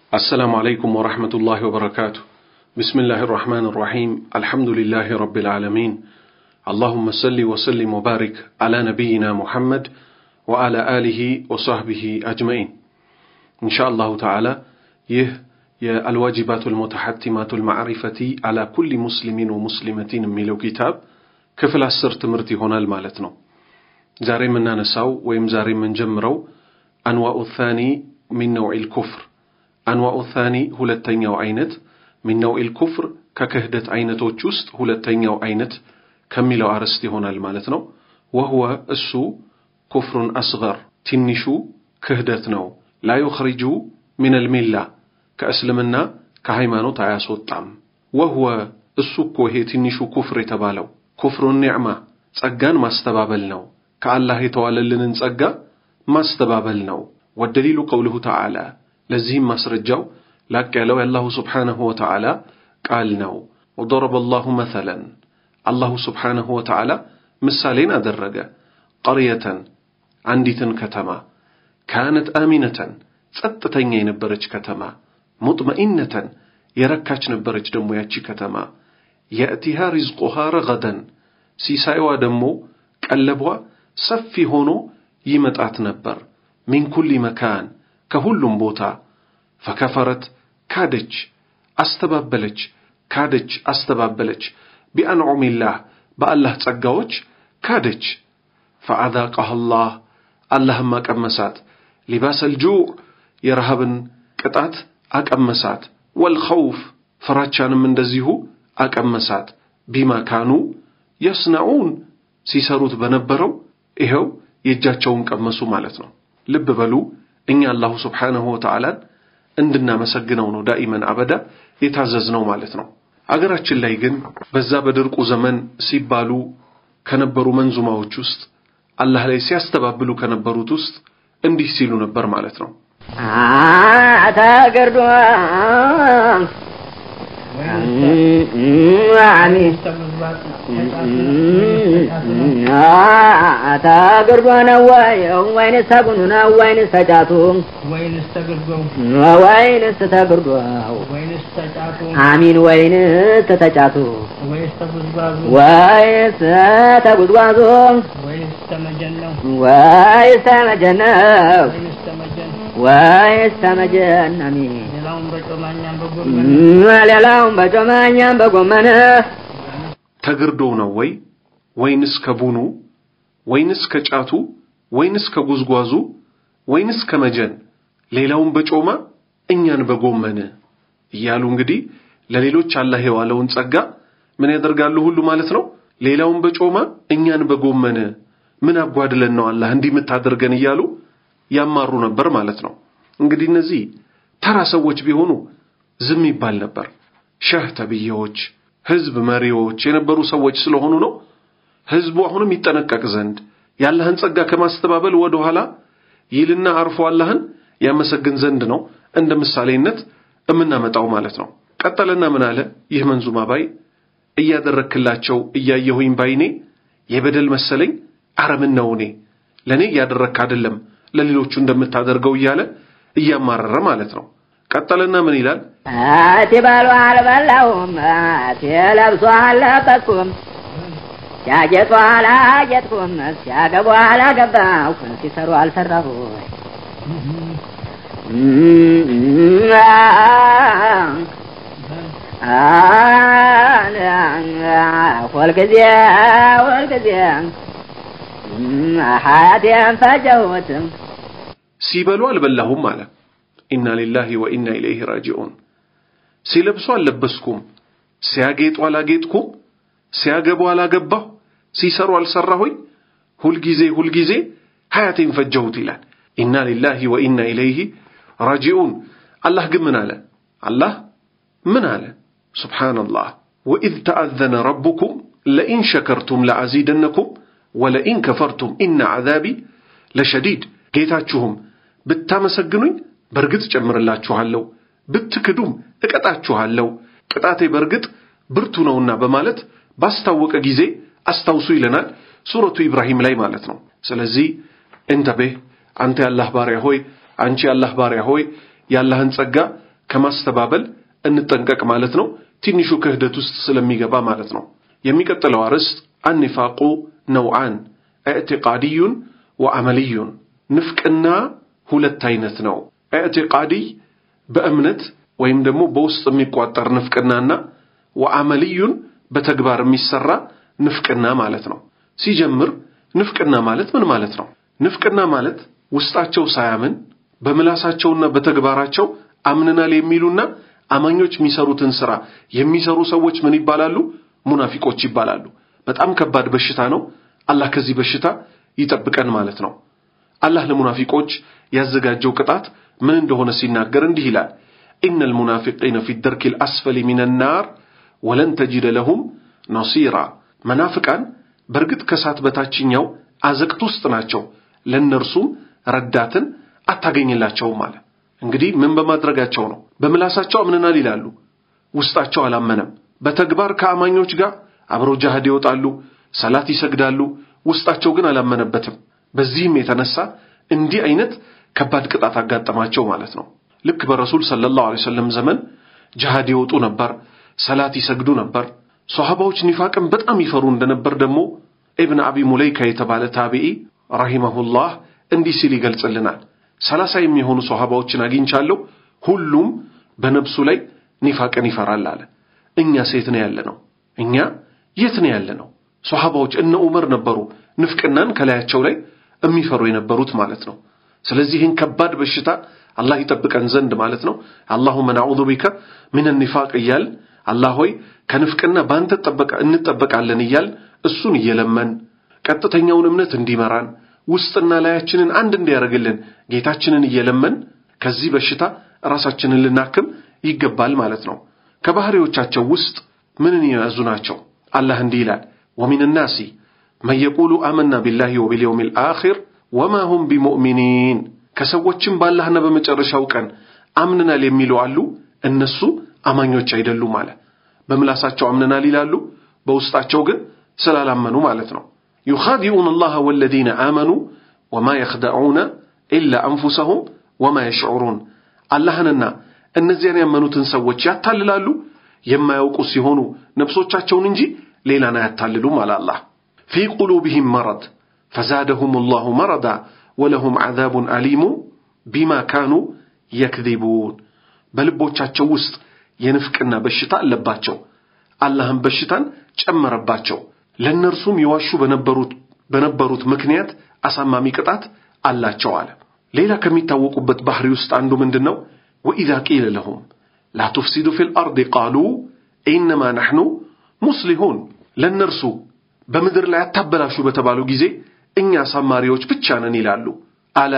السلام عليكم ورحمة الله وبركاته بسم الله الرحمن الرحيم الحمد لله رب العالمين اللهم صل وسلم وبارك على نبينا محمد وعلى آله وصحبه أجمعين إن شاء الله تعالى يه يا الواجبات المتحتمات المعرفة على كل مسلم ومسلمة ميلو كتاب كفل السر تمرتي هنا المالتنا زاري من نساو ويم زاري من جمرو أنواع الثاني من نوع الكفر አንዋኡ ታኒ ሁለተኛው አይነት ሚን ነውኢል ኩፍር ከክህደት አይነቶች ውስጥ ሁለተኛው አይነት ከሚለው አርዕስት ይሆናል ማለት ነው። ወህወ እሱ ኩፍሩን አስገር ትንሹ ክህደት ነው። ላ ዩኽሪጁ ሚነል ሚላ ከእስልምና ከሃይማኖት አያስወጣም። ወህወ እሱ እኮ ይሄ ትንሹ ኩፍር የተባለው ኩፍሩን ኒዕማ ጸጋን ማስተባበል ነው። ከአላህ የተዋለልንን ጸጋ ማስተባበል ነው። ወደሊሉ ቀውልሁ ተዓላ ለዚህም ማስረጃው ላቅ ያለው የአላሁ ስብሓንሁ ወተዓላ ቃል ነው። ወደረበ አላሁ መሰለን አላሁ ስብሓንሁ ወተዓላ ምሳሌን አደረገ። ቀርየተን አንዲትን ከተማ ካነት አሚነተን ጸጥተኛ የነበረች ከተማ ሙጥመኢነተን የረካች ነበረች ደግሞ ያቺ ከተማ የእቲሃ ሪዝቁሃ ረገደን ሲሳይዋ ደግሞ ቀለቧ ሰፊ ሆኖ ይመጣት ነበር ሚን ኩሊ መካን ከሁሉም ቦታ ፈከፈረት ካደች፣ አስተባበለች፣ ካደች፣ አስተባበለች ቢአንዑሚላህ በአላህ ጸጋዎች ካደች። ፈአዛቀህ አላህ አላህም አቀመሳት ሊባሰል ጁዕ የረሃብን ቅጣት አቀመሳት፣ ወልኸውፍ ፍራቻንም እንደዚሁ አቀመሳት። ቢማ ካኑ የስነዑን ሲሰሩት በነበረው ይኸው የእጃቸውን ቀመሱ ማለት ነው። ልብ በሉ እኛ አላሁ ስብሓንሁ ወተዓላን እንድናመሰግነው ነው ዳኢመን አበዳ የታዘዝነው ማለት ነው። አገራችን ላይ ግን በዛ በድርቁ ዘመን ሲባሉ ከነበሩ መንዙማዎች ውስጥ አላህ ላይ ሲያስተባብሉ ከነበሩት ውስጥ እንዲህ ሲሉ ነበር ማለት ነው። አታገርዶ አታገርዶ ነው ወይ ወይንስ ተጉኑ ነው ወይንስ ተጫቱ ወይንስ ተግርዶው ወይንስ ተግርዶ ወይንስ ተጫቱ አሚን ወይንስ ተጫቱ ወይስ ተጉዝጓዙ ወይስ ተጉዝጓዙ ወይስ ተመጀን ነው ወይስ ተመጀነው ወይስ ተመጀን ወይስ ተመጀን አሚን ሌላውን በጮማኛም በጎመን ሌላውን በጮማኛም በጎመን ተግርዶ ነው ወይ ወይንስ ከቡኑ ወይንስ ከጫቱ ወይንስ ከጉዝጓዙ ወይንስ ከመጀን ሌላውን በጮማ እኛን በጎመን እያሉ እንግዲህ ለሌሎች አላህ የዋለውን ጸጋ ምን ያደርጋሉ ሁሉ ማለት ነው። ሌላውን በጮማ እኛን በጎመን ምን አጓድለን ነው አላህ እንዲህ የምታደርገን እያሉ ያማሩ ነበር ማለት ነው። እንግዲህ እነዚህ ተራ ሰዎች ቢሆኑ ዝም ይባል ነበር። ሸህ ተብዬዎች፣ ህዝብ መሪዎች የነበሩ ሰዎች ስለሆኑ ነው። ህዝቡ አሁንም ይጠነቀቅ ዘንድ የአላህን ጸጋ ከማስተባበል ወደ ኋላ ይልና አርፎ አላህን ያመሰግን ዘንድ ነው እንደ ምሳሌነት እምናመጣው ማለት ነው። ቀጠለና ምን አለ? ይህ መንዙማ ባይ እያደረክላቸው እያየሁኝ ባይኔ የበደል መሰለኝ አረምን ነው እኔ ለእኔ እያደረክ አይደለም ለሌሎቹ እንደምታደርገው እያለ እያማረረ ማለት ነው። ቀጠለና ምን ይላል? አቴ ባሉ አልበላሁም አቴ ለብሶ አልለበስኩም ሲያጌጡ አላጌጥኩም ሲያገቡ አላገባሁም ሲሰሩ አልሰራሁ ሁልጊዜ ሁልጊዜ ሀያቴን ፈጀሁትም ሲበሉ አልበላሁም አለ። ኢና ሊላሂ ወኢና ኢለይሂ ራጂዑን። ሲለብሱ አልለበስኩም፣ ሲያጌጡ አላጌጥኩም፣ ሲያገቡ አላገባሁ፣ ሲሰሩ አልሰራሁኝ፣ ሁልጊዜ ሁልጊዜ ሀያቴን ፈጀሁት ይላል። ኢና ሊላሂ ወኢና ኢለይሂ ራጂዑን። አላህ ግን ምን አለ? አላህ ምን አለ? ሱብሓነላህ ወኢዝ ተአዘነ ረቡኩም ለኢን ሸከርቱም ለአዚደነኩም ወለኢን ከፈርቱም ኢነ ዐዛቢ ለሸዲድ ጌታችሁም ብታመሰግኑኝ በእርግጥ ጨምርላችኋለሁ፣ ብትክዱም እቀጣችኋለሁ፣ ቅጣቴ በእርግጥ ብርቱ ነውና በማለት ባስታወቀ ጊዜ አስታውሱ ይለናል ሱረቱ ኢብራሂም ላይ ማለት ነው። ስለዚህ እንተቤህ አንተ የአላህ ባሪያ ሆይ፣ አንቺ የአላህ ባሪያ ሆይ የአላህን ጸጋ ከማስተባበል እንጠንቀቅ ማለት ነው። ትንሹ ክህደት ውስጥ ስለሚገባ ማለት ነው። የሚቀጥለው አርዕስት አኒፋቁ ነውዓን ኢዕቲቃድዩን ወአመልዩን ንፍቅና ሁለት አይነት ነው። ኢዕቲቃድይ በእምነት ወይም ደግሞ በውስጥ የሚቋጠር ንፍቅናና ወአመልዩን በተግባር የሚሰራ ንፍቅና ማለት ነው። ሲጀምር ንፍቅና ማለት ምን ማለት ነው? ንፍቅና ማለት ውስጣቸው ሳያምን በምላሳቸውና በተግባራቸው አምንናል የሚሉና አማኞች የሚሰሩትን ስራ የሚሰሩ ሰዎች ምን ይባላሉ? ሙናፊቆች ይባላሉ። በጣም ከባድ በሽታ ነው። አላህ ከዚህ በሽታ ይጠብቀን ማለት ነው። አላህ ለሙናፊቆች ያዘጋጀው ቅጣት ምን እንደሆነ ሲናገር እንዲህ ይላል፣ ኢነል ሙናፊቂነ ፊ ደርኪል አስፈሊ ሚነ ናር ወለን ተጂደ ለሁም ነሲራ። መናፍቃን በእርግጥ ከእሳት በታችኛው አዘቅት ውስጥ ናቸው፣ ለእነርሱም ረዳትን አታገኝላቸውም አለ። እንግዲህ ምን በማድረጋቸው ነው? በምላሳቸው አምነናል ይላሉ፣ ውስጣቸው አላመነም። በተግባር ከአማኞች ጋር አብረው ጃሃድ ይወጣሉ፣ ሰላት ይሰግዳሉ፣ ውስጣቸው ግን አላመነበትም። በዚህም የተነሳ እንዲህ አይነት ከባድ ቅጣት አጋጠማቸው ማለት ነው። ልክ በረሱል ሰለላሁ ዐለይሂ ወሰለም ዘመን ጃሃድ ይወጡ ነበር፣ ሰላት ይሰግዱ ነበር። ሶሐባዎች ኒፋቅን በጣም ይፈሩ እንደነበር ደግሞ ኢብን አቢ ሙለይካ የተባለ ታቢዒ ረሂመሁላህ እንዲህ ሲል ይገልጽልናል። ሰላሳ የሚሆኑ ሶሐባዎችን አግኝቻለሁ፣ ሁሉም በነብሱ ላይ ኒፋቅን ይፈራል አለ። እኛ ሴት ነው ያለ ነው፣ እኛ የት ነው ያለ ነው? ሶሐባዎች እነ ዑመር ነበሩ ንፍቅናን ከላያቸው ላይ የሚፈሩ የነበሩት ማለት ነው። ስለዚህ ይህን ከባድ በሽታ አላህ ይጠብቀን ዘንድ ማለት ነው። አላሁመ ነዑዙ ቢከ ሚነ ኒፋቅ እያል አላህ ሆይ ከንፍቅና በአንተ እንጠበቃለን እያል እሱን እየለመን ቀጥተኛውን እምነት እንዲመራን ውስጥና ላያችንን አንድ እንዲያደርግልን ጌታችንን እየለመን ከዚህ በሽታ ራሳችንን ልናክም ይገባል ማለት ነው። ከባህሪዎቻቸው ውስጥ ምንን የያዙ ናቸው? አላህ እንዲህ ይላል ወሚን ናሲ መን የቁሉ አመና ቢላሂ ወቢልየውሚል አኺር ወማ ሁም ቢሙእሚኒን ከሰዎችም በአላህና በመጨረሻው ቀን አምንናል የሚሉ አሉ፣ እነሱ አማኞች አይደሉም አለ። በምላሳቸው አምንናል ይላሉ፣ በውስጣቸው ግን ስላላመኑ ማለት ነው። ዩኻዲኡን አላህ ወለዚነ አመኑ ወማ የኽደዑነ ኢላ አንፉሰሁም ወማ የሽዑሩን አላህንና እነዚያን ያመኑትን ሰዎች ያታልላሉ የማያውቁ ሲሆኑ ነፍሶቻቸውን እንጂ ሌላን አያታልሉም አለ አላህ። ፊ ቁሉብህም መረድ ፈዛደሁም ላሁ መረዳ ወለሁም ዓዛቡን አሊሙ ቢማ ካኑ የክዚቡን በልቦቻቸው ውስጥ የንፍቅና በሽታ አለባቸው። አላህም በሽታን ጨመረባቸው። ለእነርሱም የዋሹ በነበሩት ምክንያት አሳማሚ ቅጣት አላቸው አለ። ሌላ ከሚታወቁበት ባህሪ ውስጥ አንዱ ምንድን ነው? ወኢዛ ቂለ ለሁም ላ ቱፍሲዱ ፊል አርድ ቃሉ ኢነማ ናሕኑ ሙስሊሁን ለእነርሱ በምድር ላይ አታበላሹ በተባሉ ጊዜ እኛ አሳማሪዎች ብቻ ነን ይላሉ። አላ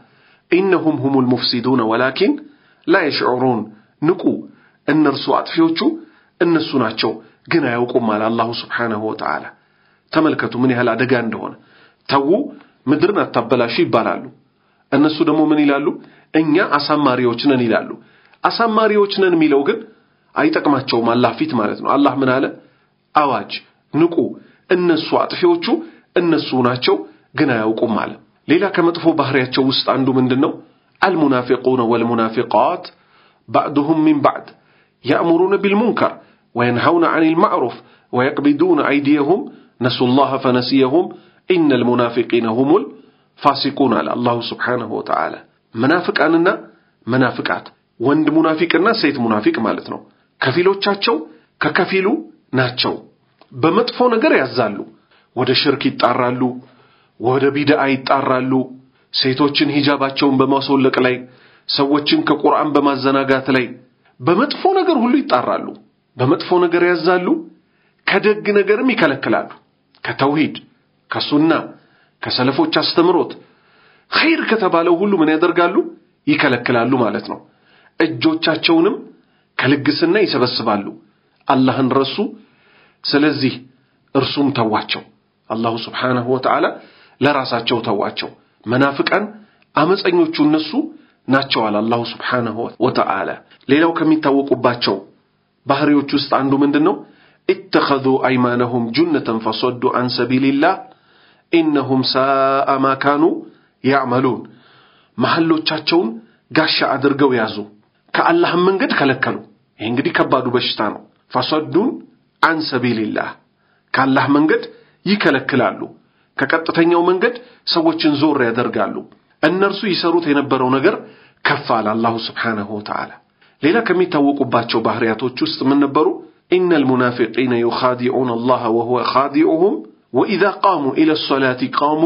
ኢነሁም ሁሙል ሙፍሲዱነ ወላኪን ላ የሽዑሩን ንቁ፣ እነርሱ አጥፊዎቹ እነሱ ናቸው፣ ግን አያውቁም አለ አላሁ ስብሓነሁ ወተዓላ። ተመልከቱ ምን ያህል አደጋ እንደሆነ። ተዉ ምድርን አታበላሹ ይባላሉ። እነሱ ደግሞ ምን ይላሉ? እኛ አሳማሪዎች ነን ይላሉ። አሳማሪዎች ነን የሚለው ግን አይጠቅማቸውም አላህ ፊት ማለት ነው። አላህ ምን አለ? አዋጅ ንቁ፣ እነሱ አጥፊዎቹ እነሱ ናቸው፣ ግን አያውቁም አለ። ሌላ ከመጥፎ ባህሪያቸው ውስጥ አንዱ ምንድን ነው? አልሙናፊቁነ ወልሙናፊቃት ባዕዱሁም ሚን ባዕድ ያእሙሩነ ቢልሙንከር ወየንሐውነ ዐኒል ማዕሩፍ ወየቅቢዱነ አይዲየሁም ነሱላህ ፈነሲየሁም ኢነል ሙናፊቂነ ሁሙል ፋሲቁን አለ አላሁ ስብሓነሁ ወተዓላ። መናፍቃንና መናፍቃት ወንድ ሙናፊቅና ሴት ሙናፊቅ ማለት ነው። ከፊሎቻቸው ከከፊሉ ናቸው። በመጥፎ ነገር ያዛሉ፣ ወደ ሽርክ ይጣራሉ፣ ወደ ቢድዓ ይጣራሉ። ሴቶችን ሂጃባቸውን በማስወለቅ ላይ፣ ሰዎችን ከቁርአን በማዘናጋት ላይ በመጥፎ ነገር ሁሉ ይጣራሉ። በመጥፎ ነገር ያዛሉ፣ ከደግ ነገርም ይከለክላሉ። ከተውሂድ ከሱና ከሰለፎች አስተምሮት ኸይር ከተባለው ሁሉ ምን ያደርጋሉ? ይከለክላሉ ማለት ነው። እጆቻቸውንም ከልግስና ይሰበስባሉ። አላህን ረሱ። ስለዚህ እርሱም ተዋቸው። አላሁ ስብሓነሁ ወተዓላ ለራሳቸው ተዋቸው። መናፍቃን አመፀኞቹ እነሱ ናቸው አለ አላሁ ስብሓነሁ ወተዓላ። ሌላው ከሚታወቁባቸው ባህሪዎች ውስጥ አንዱ ምንድን ነው? ኢተኸዙ አይማነሁም ጁነተን ፈሰዱ አን ሰቢልላህ ኢነሁም ሳአ ማ ካኑ ያዕመሉን። መሐሎቻቸውን ጋሻ አድርገው ያዙ፣ ከአላህም መንገድ ከለከሉ። ይህ እንግዲህ ከባዱ በሽታ ነው። ፈሰዱን አን ሰቢልላህ ከአላህ መንገድ ይከለክላሉ። ከቀጥተኛው መንገድ ሰዎችን ዞር ያደርጋሉ። እነርሱ ይሰሩት የነበረው ነገር ከፍ አለ አላሁ ስብሓነሁ ወተዓላ። ሌላ ከሚታወቁባቸው ባህሪያቶች ውስጥ ምን ነበሩ? ኢነል ሙናፊቂነ ዩኻዲዑነ አላህ ወሁወ ኻዲዑሁም ወኢዛ ቃሙ ኢለ ሶላቲ ቃሙ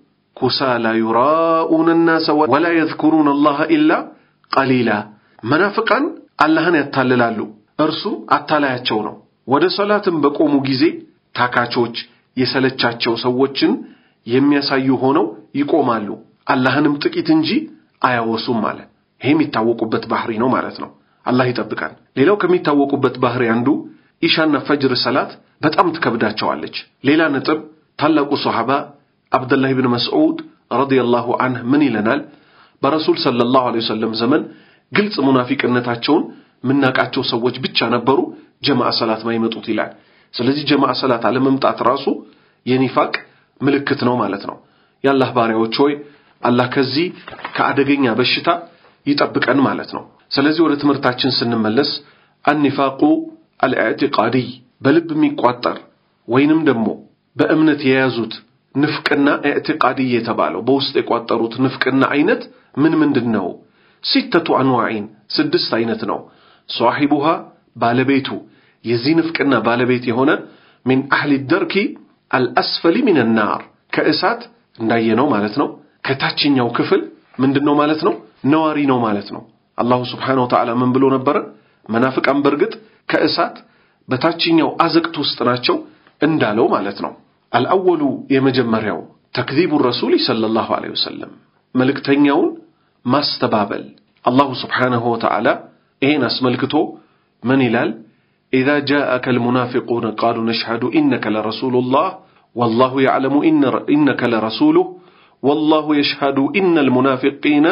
ኩሳላ ዩራኡነ ናሰ ወላ የዝኩሩነ አላህ ኢላ ቀሊላ። መናፍቃን አላህን ያታልላሉ፣ እርሱም አታላያቸው ነው። ወደ ሶላትም በቆሙ ጊዜ ታካቾች፣ የሰለቻቸው ሰዎችን የሚያሳዩ ሆነው ይቆማሉ። አላህንም ጥቂት እንጂ አያወሱም አለ። ይሄ የሚታወቁበት ባህሪ ነው ማለት ነው። አላህ ይጠብቃል። ሌላው ከሚታወቁበት ባህሪ አንዱ ኢሻና ፈጅር ሰላት በጣም ትከብዳቸዋለች። ሌላ ነጥብ ታላቁ ሶሐባ አብደላህ ብን መስዑድ ረዲየላሁ አንህ ምን ይለናል? በረሱል ሰለላሁ ዐለይሂ ወሰለም ዘመን ግልጽ ሙናፊቅነታቸውን ምናቃቸው ሰዎች ብቻ ነበሩ ጀማዓ ሰላት ማይመጡት ይላል። ስለዚህ ጀማዓ ሰላት አለመምጣት ራሱ የኒፋቅ ምልክት ነው ማለት ነው። የአላህ ባሪያዎች ሆይ አላህ ከዚህ ከአደገኛ በሽታ ይጠብቀን ማለት ነው። ስለዚህ ወደ ትምህርታችን ስንመለስ አኒፋቁ አልኢዕቲቃዲይ በልብ የሚቋጠር ወይንም ደግሞ በእምነት የያዙት ንፍቅና ኢዕቲቃዲይ የተባለው በውስጥ የቋጠሩት ንፍቅና አይነት ምን ምንድን ነው? ሲተቱ አንዋዒን ስድስት አይነት ነው። ሷሒቡሃ ባለቤቱ የዚህ ንፍቅና ባለቤት የሆነ ሚን አህሊ ደርኪ አልአስፈሊ ሚን ናር ከእሳት እንዳየነው ማለት ነው። ከታችኛው ክፍል ምንድን ነው ማለት ነው? ነዋሪ ነው ማለት ነው። አላሁ ስብሓነሁ ወተዓላ ምን ብሎ ነበረ? መናፍቃን በእርግጥ ከእሳት በታችኛው አዘቅት ውስጥ ናቸው እንዳለው ማለት ነው። አልአወሉ የመጀመሪያው ተክዚቡ ረሱል ሰለላሁ ዐለይሂ ወሰለም መልእክተኛውን ማስተባበል። አላሁ ስብሓነሁ ወተዓላ ይሄን አስመልክቶ ምን ይላል? ኢዛ ጃአከ አልሙናፊቁነ ቃሉ ነሽሀዱ ኢነከ ለረሱሉላህ ወላሁ ያዕለሙ ኢነከ ለረሱሉህ ወላሁ የሽሀዱ ኢነል ሙናፊቂነ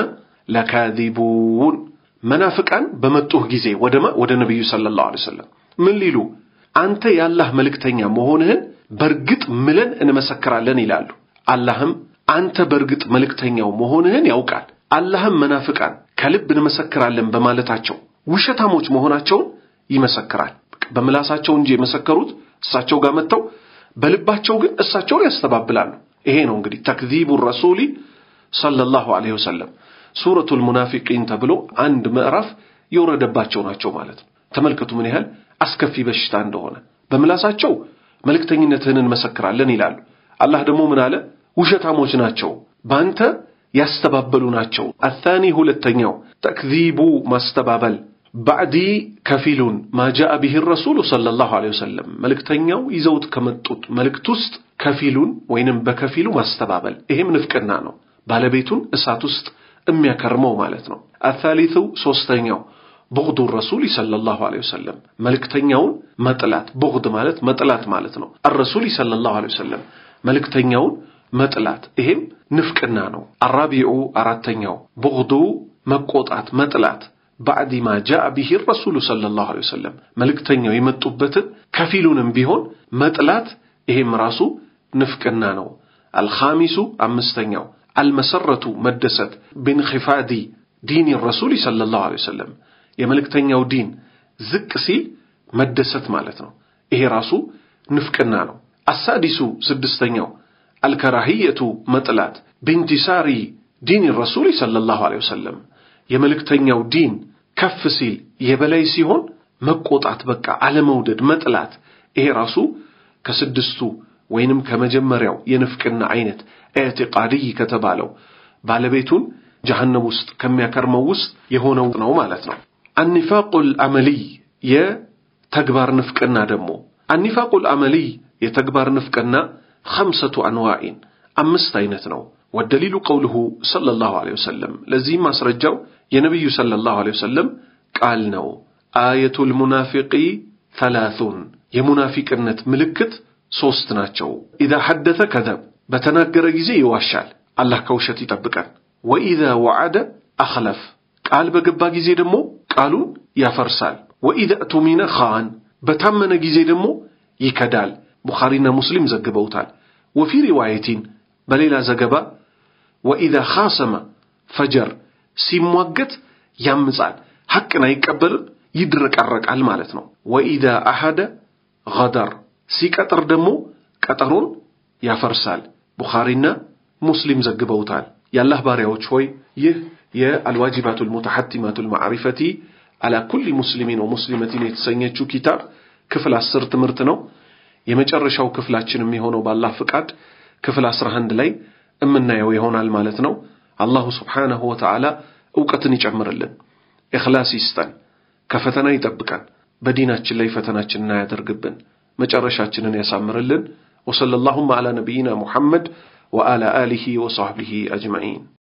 ለካዚቡን። መናፍቃን በመጡህ ጊዜ ወደማ ወደ ነቢዩ ሰለላሁ ዐለይሂ ወሰለም ምን ሊሉ አንተ የአላህ መልእክተኛ መሆንህን በእርግጥ ምለን እንመሰክራለን ይላሉ። አላህም አንተ በእርግጥ መልእክተኛው መሆንህን ያውቃል። አላህም መናፍቃን ከልብ እንመሰክራለን በማለታቸው ውሸታሞች መሆናቸውን ይመሰክራል። በምላሳቸው እንጂ የመሰከሩት እሳቸው ጋር መጥተው በልባቸው ግን እሳቸውን ያስተባብላሉ። ይሄ ነው እንግዲህ ተክዚቡ ረሱሊ ሰለላሁ ዐለይሂ ወሰለም ሱረቱል ሙናፊቂን ተብሎ አንድ ምዕራፍ የወረደባቸው ናቸው ማለት ነው። ተመልከቱ ምን ያህል አስከፊ በሽታ እንደሆነ። በምላሳቸው መልእክተኝነትህን እንመሰክራለን ይላሉ። አላህ ደግሞ ምን አለ? ውሸታሞች ናቸው፣ በአንተ ያስተባበሉ ናቸው። አታኒ ሁለተኛው ተክዚቡ ማስተባበል ባዕዲ ከፊሉን ማጃአ ቢህ ረሱሉ ሰለላሁ ዐለይሂ ወሰለም መልእክተኛው ይዘውት ከመጡት መልእክት ውስጥ ከፊሉን ወይንም በከፊሉ ማስተባበል፣ ይሄም ንፍቅና ነው። ባለቤቱን እሳት ውስጥ የሚያከርመው ማለት ነው። አታሊቱ ሶስተኛው ቡግዱ ረሱል ሰለላሁ ዐለይሂ ወሰለም መልእክተኛውን መጥላት። ቡግድ ማለት መጥላት ማለት ነው። አረሱል ሰለላሁ ዐለይሂ ወሰለም መልእክተኛውን መጥላት፣ ይሄም ንፍቅና ነው። አራቢዑ አራተኛው ቡግዱ መቆጣት፣ መጥላት ባዕዲ ማ ጃአ ቢሂ ረሱሉ ሰለላሁ ዐለይሂ ወሰለም መልእክተኛው የመጡበትን ከፊሉንም ቢሆን መጥላት፣ ይሄም ራሱ ንፍቅና ነው። አልኻሚሱ አምስተኛው አልመሰረቱ መደሰት ቢንኺፋዲ ዲን ረሱል ሰለላሁ ዐለይሂ ወሰለም የመልእክተኛው ዲን ዝቅ ሲል መደሰት ማለት ነው። ይሄ ራሱ ንፍቅና ነው። አሳዲሱ ስድስተኛው አልከራህየቱ መጥላት ቢንቲሳሪ ዲን ረሱል ሰለላሁ ዐለይሂ ወሰለም የመልእክተኛው ዲን ከፍ ሲል የበላይ ሲሆን መቆጣት፣ በቃ አለመውደድ፣ መጥላት። ይሄ ራሱ ከስድስቱ ወይንም ከመጀመሪያው የንፍቅና አይነት ኢዕቲቃድይ ከተባለው ባለቤቱን ጀሀነም ውስጥ ከሚያከርመው ውስጥ የሆነው ነው ማለት ነው። አኒፋቁል አመልይ የተግባር ንፍቅና ደግሞ አኒፋቁል አመልይ የተግባር ንፍቅና ኸምሰቱ አንዋኢን አምስት አይነት ነው። ወደሊሉ ቀውልሁ ሰለላሁ ዐለይሂ ወሰለም ለዚህም ማስረጃው የነቢዩ ሰለላሁ ዐለይሂ ወሰለም ቃል ነው። አየቱል ሙናፊቂ ተላቱን የሙናፊቅነት ምልክት ሶስት ናቸው። ኢዛ ሐደተ ከዘብ በተናገረ ጊዜ ይዋሻል፣ አላህ ከውሸት ይጠብቀን። ወኢዛ ወዓደ አኽለፍ ቃል በገባ ጊዜ ደግሞ ቃሉን ያፈርሳል። ወኢዛ እቱሚነ ኻን በታመነ ጊዜ ደግሞ ይከዳል። ቡኻሪና ሙስሊም ዘግበውታል። ወፊ ሪዋየቲን በሌላ ዘገባ ወኢዛ ኻሰመ ፈጀር ሲሟገት ያምጻል፣ ሐቅን አይቀበልም፣ ይድረቀረቃል ማለት ነው። ወኢዛ አሐደ ገደር ሲቀጥር ደግሞ ቀጠሮን ያፈርሳል። ቡኻሪና ሙስሊም ዘግበውታል። የአላህ ባሪያዎች ሆይ ይህ የአልዋጅባቱል ሙተሐቲማቱል ማዕሪፈቲ አላ ኩሊ ሙስሊሚን ወሙስሊመቲን የተሰኘችው ኪታብ ክፍል አስር ትምህርት ነው። የመጨረሻው ክፍላችን የሚሆነው በአላህ ፍቃድ ክፍል አስራ አንድ ላይ እምናየው ይሆናል ማለት ነው። አላሁ ስብሓነሁ ወተዓላ እውቀትን ይጨምርልን፣ ኢኽላስ ይስጠን፣ ከፈተና ይጠብቀን፣ በዲናችን ላይ ፈተናችንን አያደርግብን፣ መጨረሻችንን ያሳምርልን። ወሰለላሁም ዐላ ነቢይና ሙሐመድ ወዐላ አሊሂ ወሰሕቢሂ አጅመዒን